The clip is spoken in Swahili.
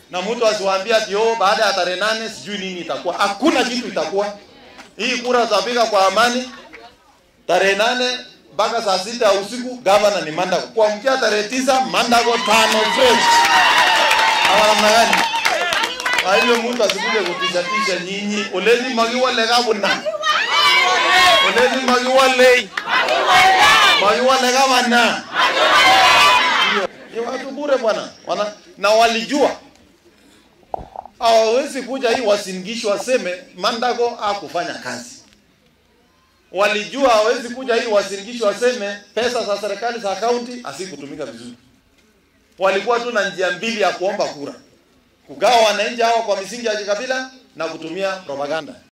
na mtu asiwaambie ati oh, baada ya tarehe nane sijui nini itakuwa. Hakuna kitu itakuwa. Hii kura tutapiga kwa amani tarehe nane mpaka saa sita ya usiku. Gavana ni Mandago, kuamkia tarehe tisa Mandago tano fresh. Ama namna gani? Kwa hivyo mtu asikuje kutishatisha nyinyi. Olezi magiwa lega buna. Olezi magiwa lei. Magiwa lega bana. Ni watu bure bwana. Wana na walijua hawawezi kuja hii wasingishi waseme Mandago hakufanya kazi. Walijua hawezi kuja hii wasingishi waseme pesa za serikali za kaunti asikutumika vizuri. Walikuwa tu na njia mbili ya kuomba kura, kugawa wananchi hawa kwa misingi ya kikabila na kutumia propaganda.